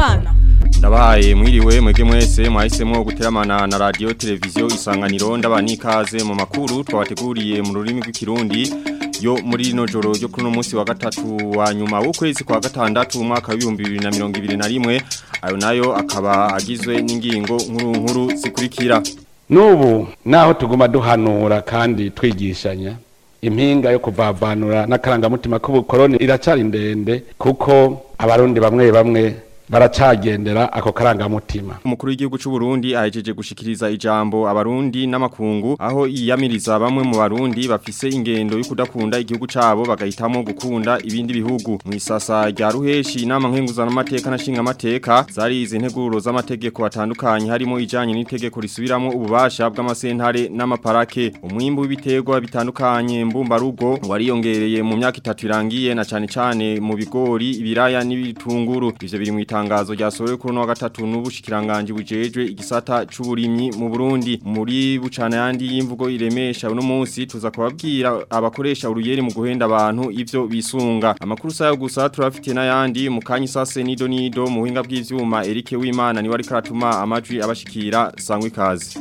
abana Ndabahaye mwiriwe mwege mwese mwahisemo guteramana na radio televiziyo isanganiro ndabani ikaze mu makuru twabateguriye mu rurimi rw'ikirundi yo muri rino joro ryo kuno munsi wa gatatu wa nyuma w'ukwezi kwa gatandatu umwaka wa 2021 ayo nayo akaba agizwe n'ingingo nkuru nkuru zikurikira Nubu naho tuguma duhanura kandi twigishanya impinga yo kuvavanura n'akarangamutima k'ubukoroni iracari ndende kuko abarundi bamwe bamwe baracagendera ako karangamutima umukuru w'igihugu cy'u Burundi ahejeje gushikiriza ijambo abarundi n'amakungu aho yiyamiriza bamwe mu barundi bafise ingendo yo kudakunda igihugu cabo bagahitamo gukunda ibindi bihugu mu isasa rya ruheshi inama nkenguzana amateka na shinga amateka zari izi nteguro z'amategeko atandukanye harimo ijanye n'itegeko risubiramo ububasha bw'amasentare n'amaparake umwimbu w'ibiterwa bitandukanye mbumba rugo wariyongereye mu myaka itatu irangiye na cane cane mu bigori ibiraya n'ibitunguru ivyo biri mu itangazo ryasohowe kuri wa gatatu n'ubushikiranganje bujejwe igisata c'uburimyi mu Burundi muri bucana yandi y'imvugo iremesha uno munsi tuza kubabwira abakoresha uruyeri mu guhenda abantu ivyo bisunga amakuru sayo gusa turafite n'ayandi mu kanyi sase nido nido mu buhinga bw'ivyuma Eric Wimana ni wari karatuma amajwi abashikira sangwe kazi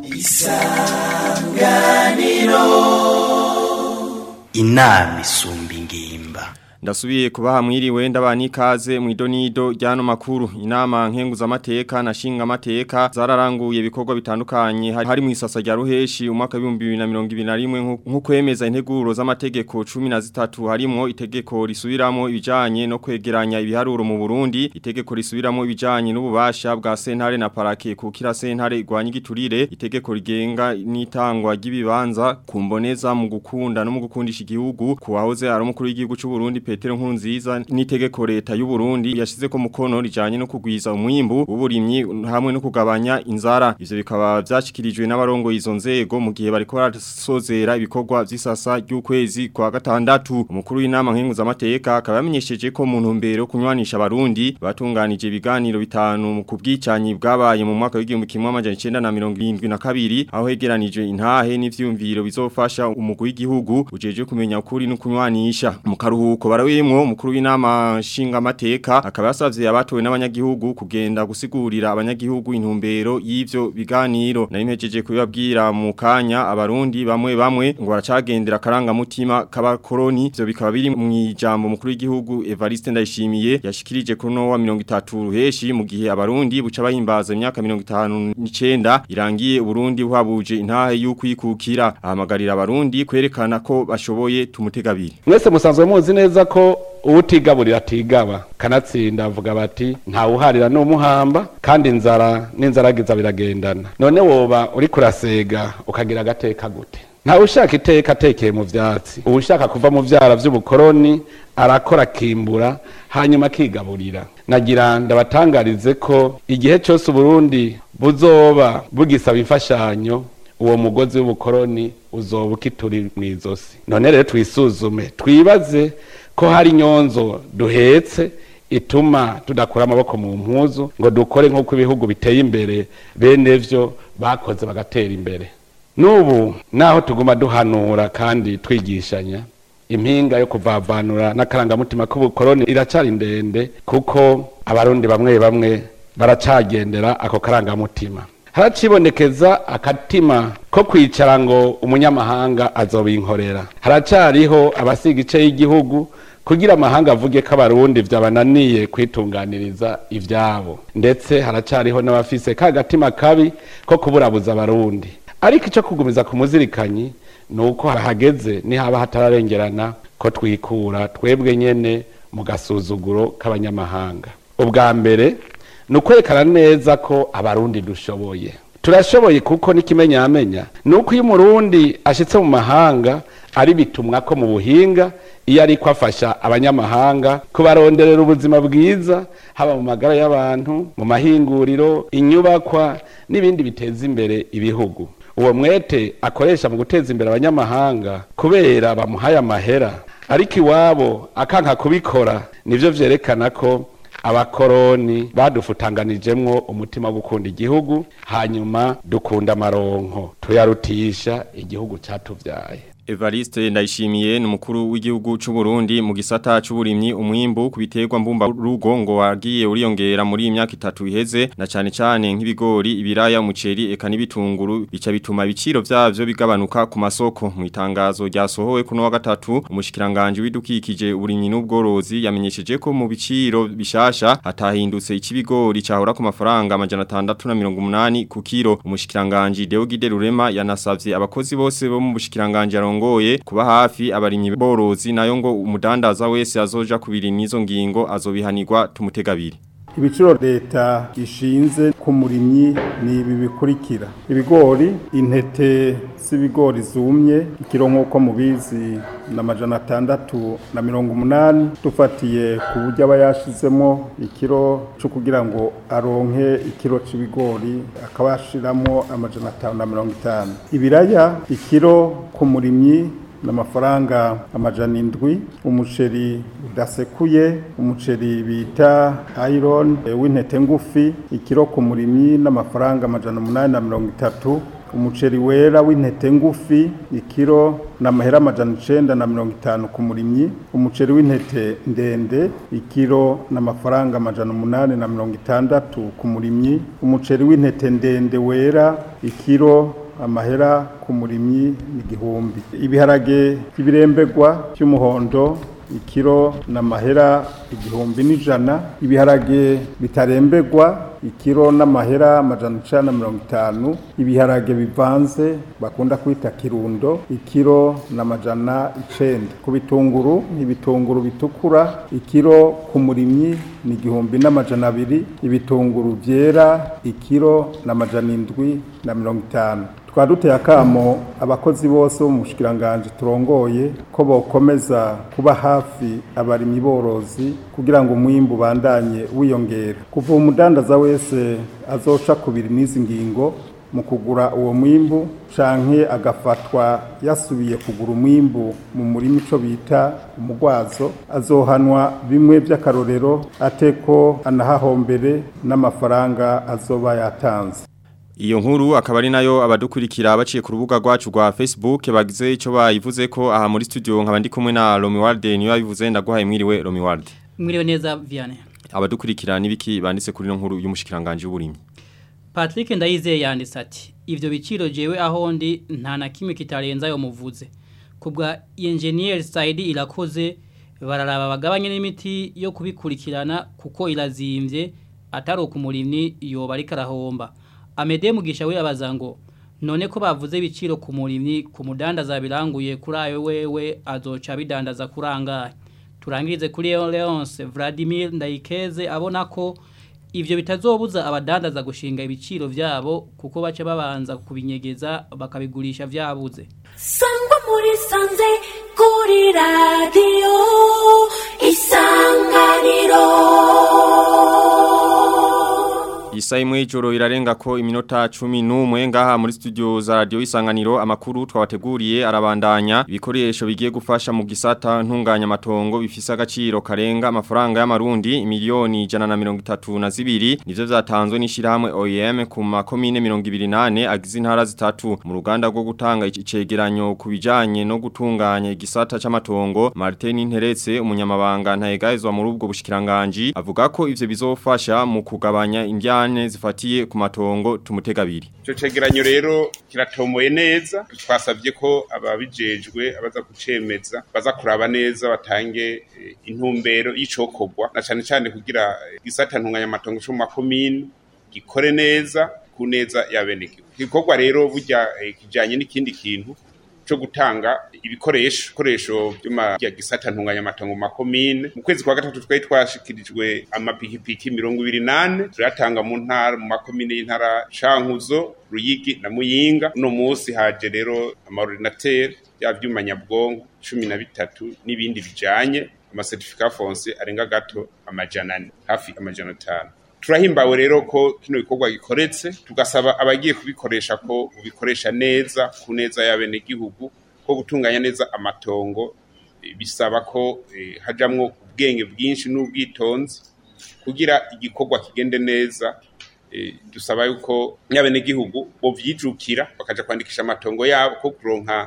isanganiro inama isumba ingimba Ndasubiye kubaha mwiriwe ndabani ikaze mu idonido ryano makuru inama nkenguza amateka na shinga amateka zararanguye ibikorwa bitandukanye hari mu isasa rya ruheshi umwaka wa 2021 nko kwemeza integuro z'amategeko 13 harimo itegeko risubiramo ibijanye no kwegeranya ibiharuro mu Burundi itegeko risubiramo ibijanye n'ububasha bwa sentare na parake kukira sentare igwanya igiturire itegeko rigenga n'itangwa ry'ibibanza kumboneza mu gukunda no mu gukundisha igihugu kuwahoze ari umukuru w'igihugu cy'u Burundi Petero Nkurunziza n'itegeko leta y'u Burundi yashize ko mukono rijanye no kugwiza umwimbu uburimyi hamwe no kugabanya inzara ivyo bikaba byashikirijwe n'abarongo izo nzego mu gihe bariko barasozera ibikorwa vy'isasa ry'ukwezi kwa gatandatu umukuru w'inama nkenguza amateka akaba yamenyesheje ko mu ntumbero kunywanisha abarundi batunganije ibiganiro bitanu mu kubwicanyi bwabaye mu mwaka w'igihumbi kimwe amajana 1972 aho hegeranije intahe n'ivyumviro bizofasha umugwi w'igihugu ujeje kumenya ukuri no kunywanisha mu karuhuko barawimwo umukuru w'inama nshinga amateka akaba yasavye abatowe n'abanyagihugu kugenda gusigurira abanyagihugu intumbero y'ivyo biganiro nari mpejeje kubibabwira mu kanya abarundi bamwe bamwe ngo baracagendera karanga mutima k'abakoroni ivyo bikaba biri mu ijambo mukuru w'igihugu Evariste Ndayishimiye yashikirije kuri no wa 30 ruheshi mu gihe abarundi buca bahimbaza imyaka 59 irangiye Burundi buhabuje intahe y'ukwikukira ahamagarira abarundi kwerekana ko bashoboye tumutegabiri mwese musanzwe muzi neza ko uwutigaburira atigaba kanatsinda avuga bati ntawuharira n'umuhamba kandi inzara n'inzaragiza biragendana none woba uri kurasega ukagira agateka gute ntawe ushaka iteka atekeye mu vyatsi uwushaka kuva mu vyara vy'ubukoroni arakora akimbura hanyuma akigaburira nagira ndabatangarize ko igihe cyose uburundi buzoba bugisaba imfashanyo uwo mugozi w'ubukoroni uzoba ukituri mu izosi none rero twisuzume twibaze ko hari nyonzo duhetse ituma tudakura amaboko mu mpuzu ngo dukore nk'uko ibihugu biteye imbere bene vyo bakoze bagatera imbere n'ubu naho tuguma duhanura kandi twigishanya impinga yo kuvavanura n'akarangamutima k'ubukoroni iracari ndende kuko abarundi bamwe bamwe baracagendera ako karangamutima haracibonekeza akatima ko kwicara ngo umunyamahanga azobinkorera haracariho abasiga ice y'igihugu kugira amahanga avuge ko abarundi vyabananiye kwitunganiriza ivyabo ndetse haracariho n'abafise ka gatima kabi ko kuburabuza abarundi ariko ico kugumiza ku muzirikanyi nuko hageze nihaba hatararengerana ko twikura twebwe nyene mu gasuzuguro k'abanyamahanga ubwa mbere ni ukwerekana neza ko abarundi dushoboye turashoboye kuko n'ikimenyamenya ni uko iyo umurundi ashitse mu mahanga ari bitumwa ko mu buhinga iyo ariko afasha abanyamahanga kubaronderera ubuzima bwiza haba mu magara y'abantu mu mahinguriro inyubakwa n'ibindi biteza imbere ibihugu uwo mwete akoresha mu guteza imbere abanyamahanga kubera bamuhaye amahera ariko iwabo akanka kubikora nivyo vyerekana ko abakoroni badufutanganijemwo umutima wo gukunda igihugu hanyuma dukunda amaronko tuyarutisha igihugu catuvyaye Evariste ndayishimiye ni umukuru w'igihugu c'u Burundi mu gisata c'uburimyi umwimbu ku biterwa mbumba rugo ngo wagiye uriyongera muri imyaka itatu iheze na cane cane nk'ibigori ibiraya umuceri eka n'ibitunguru bica bituma ibiciro vyavyo bigabanuka ku masoko mu itangazo ryasohowe kuno wa gatatu umushikiranganje w'idukikije uburimyi n'ubworozi yamenyesheje ko mu biciro bishasha hatahindutse ikibigori cahora ku mafaranga amajana 680 ku kilo umushikiranganje Deogide Rurema yanasavye abakozi bose bo mu bushikiranganje arongoye kuba hafi abarimyi borozi nayo ngo umudandaza wese azoja kubiri nizo ngingo azobihanirwa tumutegabiri ibiciro leta ishinze ku murimyi ni ibi bikurikira ibigori intete z'ibigori zumye ikiro nk'uko mubizi na majana atandatu na mirongo umunani dufatiye ku buryo aba yashizemo ikiro cyo kugira ngo aronke ikiro c'ibigori akaba yashiramo amajana atanu na mirongo itanu ibiraya ikiro ku murimyi n'amafaranga amajana indwi umuceri udasekuye umuceri bita iron w'intete ngufi ikiro ku murimyi n'amafaranga amajana umunani na mirongo itatu umuceri wera w'intete ngufi ikiro n'amahera amajana icenda na mirongo itanu ku murimyi umuceri w'intete ndende ikiro n'amafaranga amajana umunani na mirongo itandatu ku murimyi umuceri w'intete ndende wera ikiro amahera ku murimyi n'igihumbi ibiharage by'ibirembegwa by'umuhondo ikiro n'amahera igihumbi n'ijana ibiharage bitarembegwa ikiro n'amahera amajana icana na mirongo itanu ibiharage bivanze bakunda kwita kirundo ikiro n'amajana icenda ku bitunguru ibitunguru bitukura ikiro ku murimyi ni igihumbi n'amajana abiri ibitunguru vyera ikiro n'amajana indwi na mirongo itanu twari duteye akamo abakozi bose bo mu bushikiranganje turongoye ko bokomeza kuba hafi abarimyi borozi kugira ngo umwimbu bandanye wiyongera kuva umudandaza wese azoca kubiri n'izi ngingo mu kugura uwo mwimbu canke agafatwa yasubiye kugura umwimbu mu murima ico bita umugwazo azohanwa bimwe vy'akarorero ateko anahahombere n'amafaranga azoba yatanze Iyo nkuru akaba ari nayo abadukurikira baciye ku rubuga rwacu rwa Facebook bagize ico bayivuze ko aha muri studio nkaba ndi kumwe na Romi Walde niyo yabivuze ndaguhaye mwiriwe Romi Walde. Mwiriwe neza Vianney. Abadukurikira nibiki banditse kuri no nkuru y'umushikiranganje w'uburimyi. Patrick Ndayizeye yanditse ati ivyo biciro jewe aho ndi nta na kimwe kitarenza yo muvuze. Kubwa engineer Saidi irakoze bararaba bagabanye n'imiti yo kubikurikirana kuko irazimvye atari ukumurimyi yoba ari karahomba. Amede mugisha we abaza ngo none ko bavuze ibiciro ku murimyi ku mudandaza biranguye kuri ayo wewe azoca bidandaza kurangaye turangirize kuri Leonce Vladimir Ndayikeze abona ko ivyo bitazobuza abadandaza gushinga ibiciro vyabo kuko baca babanza kubinyegeza bakabigurisha vyabuze Sangwa muri sanze kuri radio isanganiro Isa imwe ijoro irarenga ko iminota cumi n'umwe ngaha muri studio za radio isanganiro amakuru twabateguriye arabandanya ibikoresho bigiye gufasha mu gisata ntunganya matongo bifise agaciro karenga amafaranga y'amarundi miliyoni jana na mirongo itatu na zibiri nivyo vyatanzwe n'ishirahamwe OEM ku makomine mirongo ibiri nane agize intara zitatu mu ruganda rwo gutanga icegeranyo ku bijanye no gutunganya igisata c'amatongo Martin Interetse umunyamabanga ntayegayezwa muri ubwo bushikiranganji avuga ko ivyo bizofasha mu kugabanya indya ingorane zifatiye ku matongo tumutegabiri Ico cegeranyo rero kiratomoye neza twasabye ko ababijejwe abaza kucemeza baza kuraba neza batange eh, intumbero y'icokorwa na cane cane kugira gisata ntunganya matongo cyo mu makomine gikore neza ku neza y'abenegihugu igikorwa rero burya eh, kijanye n'ikindi kintu cyo gutanga ibikoresho ibikoresho byo gisata ntunganya matongo makomine mu kwezi kwa gatatu twari twashikirijwe amapikipiki mirongo ibiri nane turatanga mu ntara mu makomine y'intara cankuzo ruyigi na muyinga uno munsi haje rero amaordinateri bya vyuma nyabwonko cumi na bitatu n'ibindi bijanye amasertifika fonse arenga gato amajana ane hafi amajana atanu turahimbawe rero ko kino bikorwa gikoretse tugasaba abagiye kubikoresha ko ubikoresha neza ku neza y'abenegihugu ko gutunganya neza amatongo bisaba ko eh, hajamwo ubwenge bwinshi n'ubwitonzi kugira igikorwa kigende neza eh, dusaba yuko y'abenegihugu bo vyijukira bakaja kwandikisha amatongo yabo ko kuronka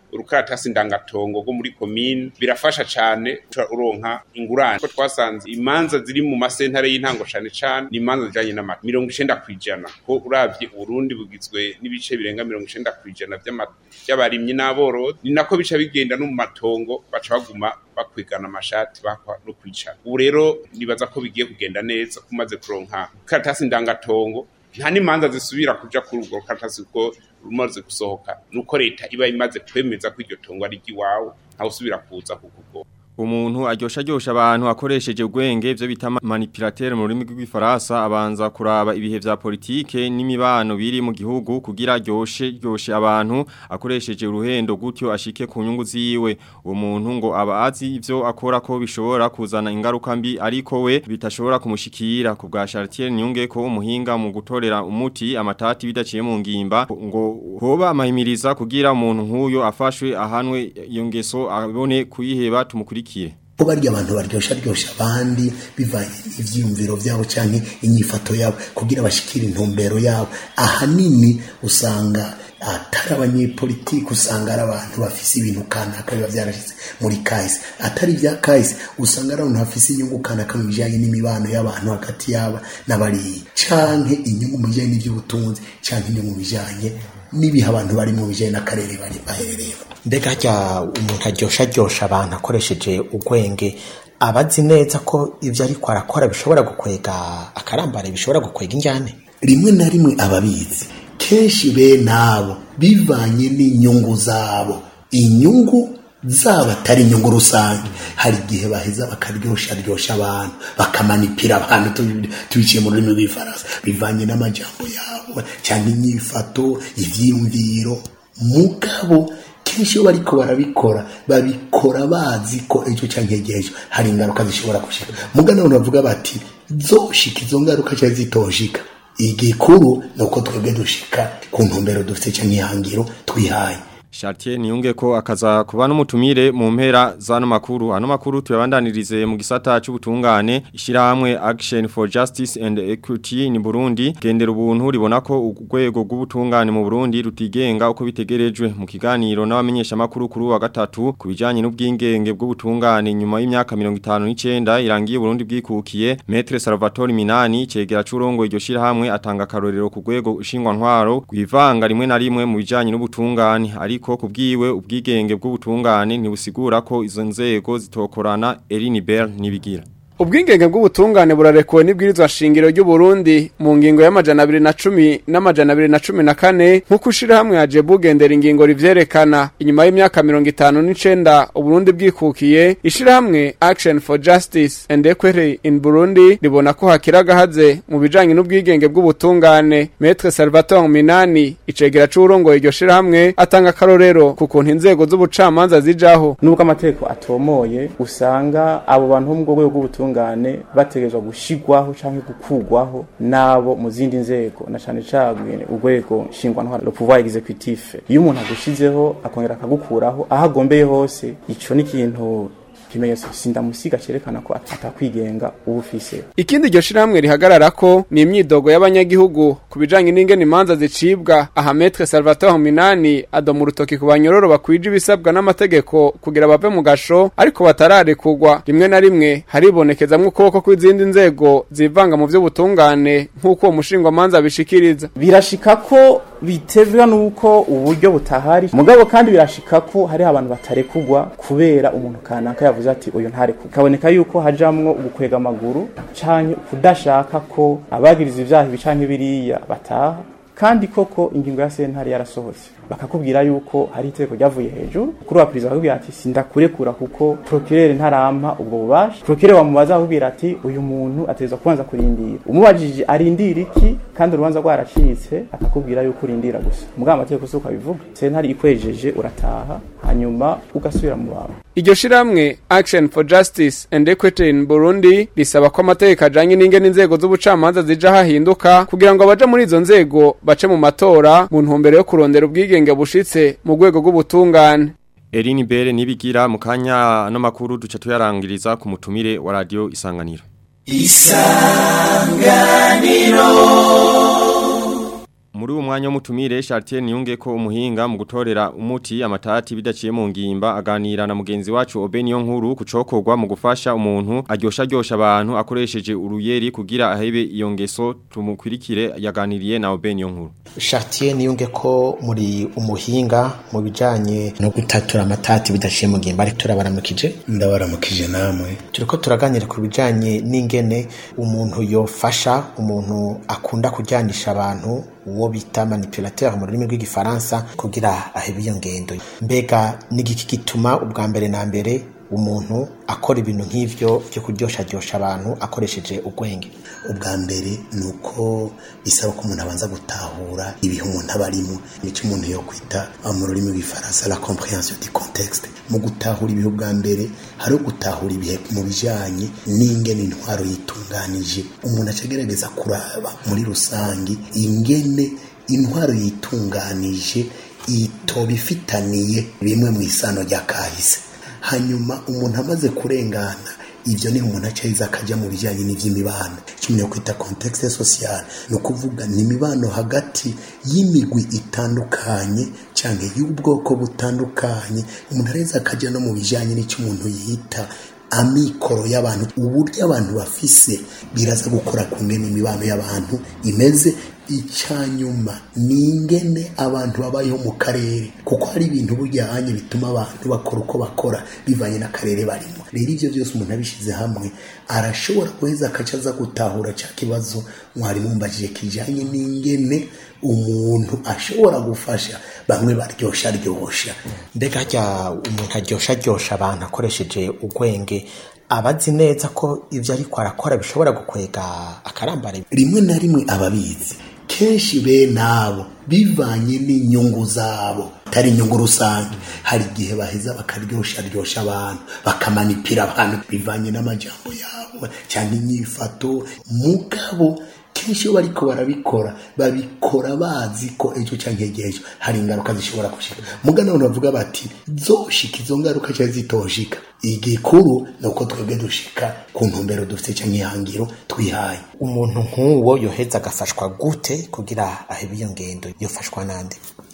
urukaratasi ndangatongo rwo muri komine birafasha cane uronka ingurane ko twasanze imanza ziri mu masentare y'intango cane cane ni imanza zijanye n'amata mirongo icenda kwijana ko uravye uburundi bugizwe n'ibice birenga mirongo icenda kwijana vy'abarimyi n'aborozi ni nako bica bigenda no mu matongo baca baguma bakwigana amashati bakwa no kwicara ubu rero nibaza ko bigiye kugenda neza kumaze kuronka karatasi ndangatongo nta n'imanza zisubira kuja kuri urwo karatasi kuko rumaze gusohoka nuko leta iba imaze kwemeza ko iryo tongo ari iry'iwawe ntawe usubira kuza kuko Umuntu aryosha aryosha abantu akoresheje ubwenge byo bita manipulateur mu rurimi rw'ifaransa abanza kuraba ibihe vya politike n'imibano biri mu gihugu kugira aryoshe ryoshe abantu akoresheje uruhendo gutyo ashike ku nyungu ziwe uwo muntu ngo aba azi ivyo akora ko bishobora kuzana ingaruka mbi ariko we bitashobora kumushikira ku bwa Chartier Nyunge ko umuhinga mu gutorera umuti amatati bidaciye mu ngimba ngo hoba amahimiriza kugira umuntu nk'uyo afashwe ahanwe iyo ngeso abone kuyiheba tumukurikire ko barya abantu baryosha ryosha abandi bivanye ivyiyumviro vyabo canke inyifato yabo kugira bashikire intumbero yabo ahanini usanga atari abanyepolitiki usanga ari abantu bafise ibintu kanaka biba vyarashize muri kahise atari vya kahise usanga ari abantu bafise inyungu kanaka mu bijanye n'imibano y'abantu hagati yaba n'abariya canke inyungu mu bijanye n'ivy'ubutunzi canke inyungu mu bijanye n'ibihe abantu bari mu bijanye n'akarere bari baherereyemo mbega harya umuntu aryosha aryosha abantu akoresheje ubwenge aba azi neza ko ibyo ariko arakora bishobora gukwega akarambare bishobora gukwega injyane rimwe na rimwe ababizi kenshi bene abo bivanye n'inyungu zabo inyungu zaba atari inyungu rusange hari igihe baheza bakaryosha ryosha abantu bakamanipira abantu tubiciye mu rurimi rw'ifaransa bivanye n'amajambo yabo cyangwa inyifato ivyiyumviro mugabo kenshi iyo bariko barabikora babikora bazi ko ejo canke ejo hari ingaruka zishobora gushika muga none bavuga bati zoshika izo ngaruka cyangwa zitoshika igikuru ni uko twebwe dushika ku ntumbero dufite canke ihangiro twihaye Chartier niyunge ko akaza kuba n'umutumire mu mpera zano makuru ano makuru tuyabandanirize mu gisata c'ubutungane ishirahamwe Action for Justice and Equity ni Burundi gendera ubuntu ribona ko urwego rw'ubutungane mu Burundi rutigenga uko bitegerejwe mu kiganiro n'abamenyesha makuru kuri wa gatatu kubijanye n'ubwingenge bw'ubutungane nyuma y'imyaka 59 irangiye Burundi bwikukiye Maître Salvatore Minani cegera c'urongo iryo shirahamwe atanga karorero ku rwego ushingwa ntwaro gwivanga rimwe na rimwe mu bijanye n'ubutungane ari ariko kubwiwe ubwigenge bw'ubutungane ntibusigura ko izo nzego zitokorana Eline Bell nibigira Ubwingenge bw'ubutungane burarekuwe n'ibwirizwa shingiro ry'u Burundi mu ngingo y'amajana 210 n'amajana 214 nkuko ushira hamwe yaje bugendera ingingo rivyerekana inyuma y'imyaka 59 Uburundi bwikukiye ishira hamwe Action for Justice and Equity in Burundi ribona ko hakira gahaze mu bijanye n'ubwigenge bw'ubutungane Maître Salvatore Minani icegera c'urongo iryo shira hamwe atanga karorero kukuntu inzego z'ubucamanza zijaho nubwo amategeko atomoye usanga abo bantu mu rwego rw'ubutungane bategerezwa gushigwaho canke gukugwaho nabo mu zindi nzego na cane cane urwego nshingwantwara le pouvoir exécutif iyo umuntu agushizeho akongera akagukuraho aho agombeye hose ico ni ikintu kimenyetso sindamusiga cerekana ko atakwigenga ubufise ikindi iryo shirahamwe rihagarara ko ni imyidogo y'abanyagihugu ku bijanye n'ingene imanza zicibwa aha Maître Salvatore Minani adoma urutoki ku banyororo bakwije ibisabwa n'amategeko kugira bave mu gasho ariko batararekugwa rimwe na rimwe haribonekezamwo ukuboko kw'izindi nzego zivanga mu vy'ubutungane nk'uko uwo mushingwamanza bishikiriza birashika ko bitevwa nuko uburyo butahari mugabo kandi birashika ko hari abantu batarekugwa kubera umuntu kanaka yavuze ati uyu ntarekugwa kaboneka yuko hajamwo ugukwega amaguru canke kudashaka ko abagiriza ivyaha ibi canke biriya bataha kandi koko ingingo ya sentare yarasohotse bakakubwira yuko hari iteko ryavuye hejuru kuri wa perezida bakubwira ati sindakurekura kuko procureur ntarampa ubwo bubasha procureur wamubaza akubwira ati uyu muntu ateza kubanza kurindira umubajije arindira iki kandi urubanza rwaracitse akakubwira yuko urindira gusa mugabo amategeko si uko abivuga sentare ikwejeje urataha hanyuma ugasubira mu bawe iryo shiramwe Action for Justice and Equity in Burundi risaba ko amategeko ajanye n'ingene inzego z'ubucamanza zija hahinduka kugira ngo abaje muri izo nzego bace mu matora mu ntumbero yo kurondera ubwigenge bushitse mu rwego rw'ubutungane Eline Bere nibigira mu kanya no makuru duca tuyarangiriza ku mutumire wa radio Isanganiro Isanganiro Muri uwo n'umwanya w'umutumire Chartier Niyunge ko umuhinga mu gutorera umuti amatati bidaciye mu ngimba aganira na mugenzi wacu Obeniyo nkuru kucokorwa mu gufasha umuntu aryosha aryosha abantu akoresheje uruyeri kugira ahebe iyo ngeso tumukwirikire yaganiriye na Obeniyo nkuru Chartier niyunge ko muri umuhinga mu bijanye no gutatura amatati bidaciye mu ngimba ari turabaramukije ndabaramukije namwe turiko turaganira ku bijanye n'ingene umuntu yofasha umuntu akunda kujyanisha abantu uwo bita manipulateur mu rurimi rw'igifaransa kugira ahebe iyo ngendo mbega n'igiki gituma ubwa mbere na mbere umuntu akora ibintu nk'ivyo byo kuryoshajyosha abantu akoresheje ubwenge ubwa mbere ni uko bisaba ko umuntu abanza gutahura ibihe umuntu aba arimo nicyo umuntu yo kwita mu rurimi rw'ifaransa la comprehension du contexte mu gutahura ibihe ubwa mbere hari gutahura ibihe mu bijanye n'ingene intwaro yitunganije umuntu acagerageza kuraba muri rusange ingene intwaro yitunganije itoba ifitaniye bimwe mu isano rya kahise hanyuma umuntu amaze kurengana ibyo ni umuntu acayiza akajya mu bijyanye n'iby'imibano kimwe kwita contexte social ni ukuvuga ni imibano hagati y'imigwi itandukanye cyangwa y'ubwoko butandukanye umuntu areza akajya no mu bijyanye n'icyo umuntu yita amikoro y'abantu uburyo abantu bafise biraza gukora ku ngene imibano y'abantu imeze icyanyuma ni ingene abantu babayeho mu karere kuko hari ibintu bujyanye bituma abantu bakora uko bakora bivanye n'akarere barimo rero ibyo byose umuntu abishyize hamwe arashobora guheza akaca aza gutahura cya kibazo mwarimu mbajije kijyanye n'ingene umuntu ashobora gufasha bamwe baryosha aryosha mbega harya umuntu aryosha aryosha abantu akoresheje ubwenge abazi neza ko ibyo ariko arakora bishobora gukwega akarambare rimwe na rimwe ababizi kenshi bene abo bivanye n'inyungu zabo atari inyungu rusange hari igihe baheza bakaryosha ryosha abantu bakamanipira abantu bivanye n'amajambo yabo cyangwa inyifato mugabo kenshi iyo bariko barabikora babikora bazi ko ejo cyangwa ejo hari ingaruka zishobora gushika muga none bavuga bati zoshika izo ngaruka cyangwa zitoshika igikuru ni uko twebwe dushika ku ntumbero dufite cyangwa ihangiro twihaye umuntu nk'uwo yoheza agafashwa gute kugira ahebe iyo ngendo yofashwa nande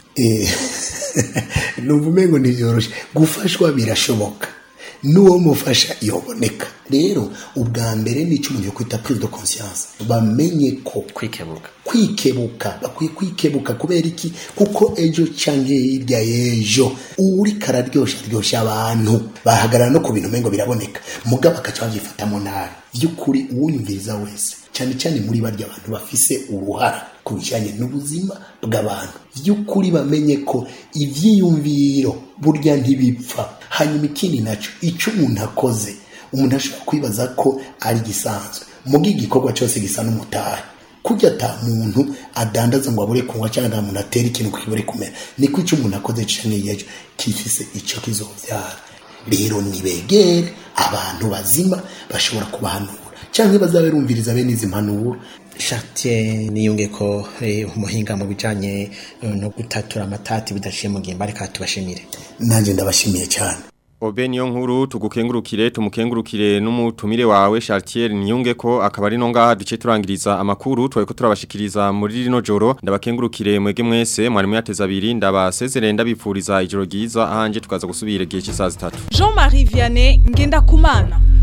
numva umengo ntibyoroshye gufashwa birashoboka n'uwo mufasha yoboneka rero ubwa mbere ni umuntu yo kwita prise de conscience bamenye ko kwikebuka kwikebuka bakwiye kwikebuka kubera iki kuko ejo cyangwa hirya y'ejo uri kararyosha ryosha abantu bahagarara no ku bintu umengo biraboneka mugabo bakaca babyifatamo nabi by'ukuri uwunyumviriza wese cyane cyane muri barya abantu bafise uruhara ku bijyanye n'ubuzima bw'abantu by'ukuri bamenye ko ibyiyumviro burya ntibipfa hanyuma ikindi nacyo icyo umuntu akoze umuntu ashobora kwibaza ko ari gisanzwe muga igikorwa cyose gisa n'umutahe kujya ata muntu adandaza ngo abure kunywa cyangwa nta muntu atera ikintu kibure kumera niko icyo umuntu akoze cyane yejo kifise icyo kizobyara rero nibegere abantu bazima bashobora kubahanura cyangwa bazabe rumviriza bene izi mpanuro Chartier niyunge ko umuhinga mu bijanye no gutatura amatati bidaciye mu ngimba ariko tubashimire nanjye ndabashimiye cyane Obe niyo nkuru tugukengurukire tumukengurukire n'umutumire wawe Chartier niyunge ko akaba ari no ngaha duce turangiriza amakuru twaye ko turabashikiriza muri rino joro ndabakengurukire mwege mwese mwari muyateza abiri ndabasezerere ndabipfuriza ijoro ryiza ahanje tukaza gusubira igihe cy'isaha zitatu Jean-Marie Vianney ngenda kumana